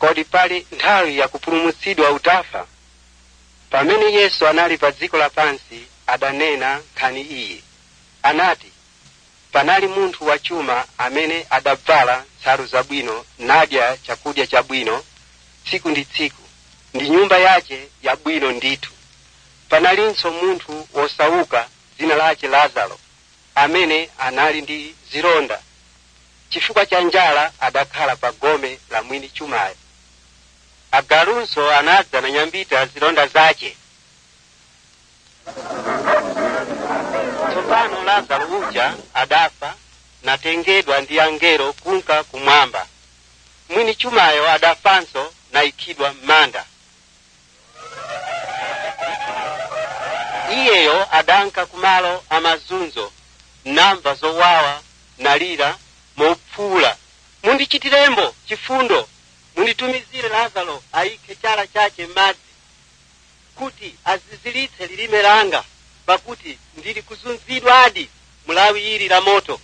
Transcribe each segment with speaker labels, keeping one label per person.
Speaker 1: kodi pali nthawi yakupulumutsidwa utafa pamene yesu anali pa dziko lapansi adanena nkhani iyi anati panali munthu wachuma amene adavala nsalu zabwino nadya chakudya chabwino tsiku ndi tsiku ndi nyumba yace yabwino ndithu panalinso munthu wosauka dzina lace lazaro amene anali ndi zilonda chifukwa cha njala adakhala pa gome la mwini chumayo agalunso anadza na nyambita zilonda zace tsopano lazaro uja adafa natengedwa ndi angelo kunka kumwamba mwini chumayo adafanso nayikidwa m'manda iyeyo adanka kumalo amazunzo namva zowawa nalira mopfuula mundichitirembo chifundo munditumizire lazaro ayikhe chala chache m'madzi kuti azizilitse lilime langa pakuti ndili kuzunzidwadi mulawi ili la moto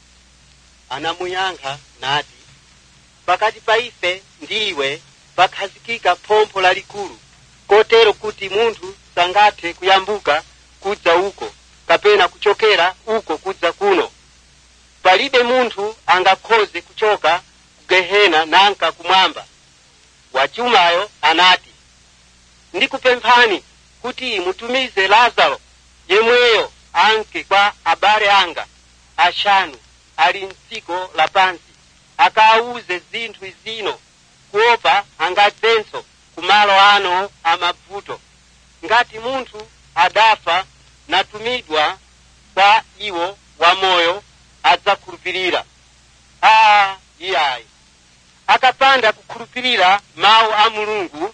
Speaker 1: anamuyankha nati pakati pa ife ndi iwe pakhazikika phompho lalikulu kotero kuti munthu sangathe kuyambuka kudza uko kapena kuchokera uko kudza kuno palibe munthu angakhoze kuchoka ku gehena nanka kumwamba wachumayo anati ndikupemphani kuti mutumize lazaro yemweyo anke kwa abale anga ashanu ali mdziko lapansi akaawuze zinthu zino kuopa angadzenso kumalo ano amavuto ngati munthu adafa natumidwa kwa iwo wamoyo adzakhulupirira aa iyayi akapanda kukhulupirira mawu a mulungu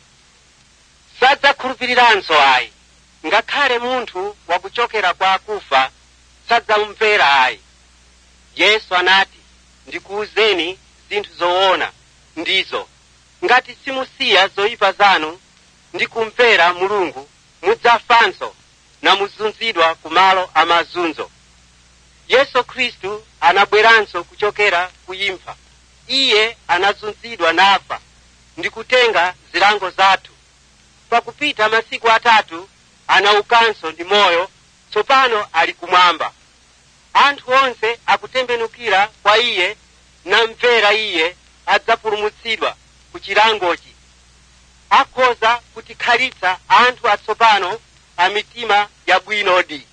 Speaker 1: sadzakhulupiriranso ayi ngakhale munthu wakuchokera kwa akufa sadzamumvera ayi yesu anati ndikuwuzeni zinthu zoona ndizo ngati simusiya zoyipa zanu ndi kumvera mulungu mudzafanso namuzunzidwa kumalo amazunzo yesu khristu anabweranso kuchokera kuimfa iye anazunzidwa nafa ndi kutenga zilango zathu pakupita masiku atatu anaukanso ndi moyo tsopano ali kumwamba anthu onse akutembenukira kwa iye namvera iye adzapulumutsidwa ku chilangochi akhoza kutikhalitsa anthu atsopano a mitima yabwinodi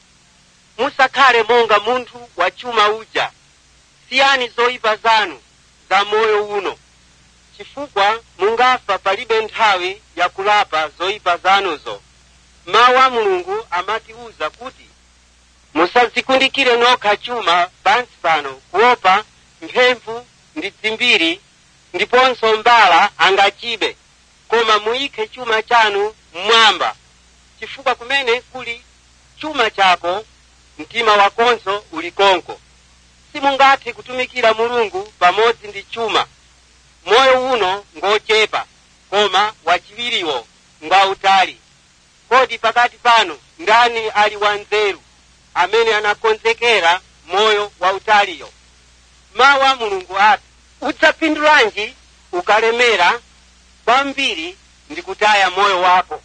Speaker 1: musakhale monga munthu wachuma uja siyani zoyipa zanu za moyo uno chifukwa mungafa palibe nthawi yakulapa zoyipa zanuzo mawu a mulungu amatiwuza kuti musadzikundikire nokha chuma pansi pano kuopa mphemvu ndi dzimbiri ndiponso mbala angachibe koma muyikhe chuma chanu mmwamba chifukwa kumene kuli chuma chako mtima wakonso uli konko simungathe kutumikira mulungu pamodzi ndi chuma moyo uno ngochepa koma wachiwiriwo ngwautali kodi pakati panu ndani ali wanzeru amene anakonzekera moyo wautaliyo mawu a mulungu ati udzapindulanji ukalemera kwambiri ndi kutaya moyo wako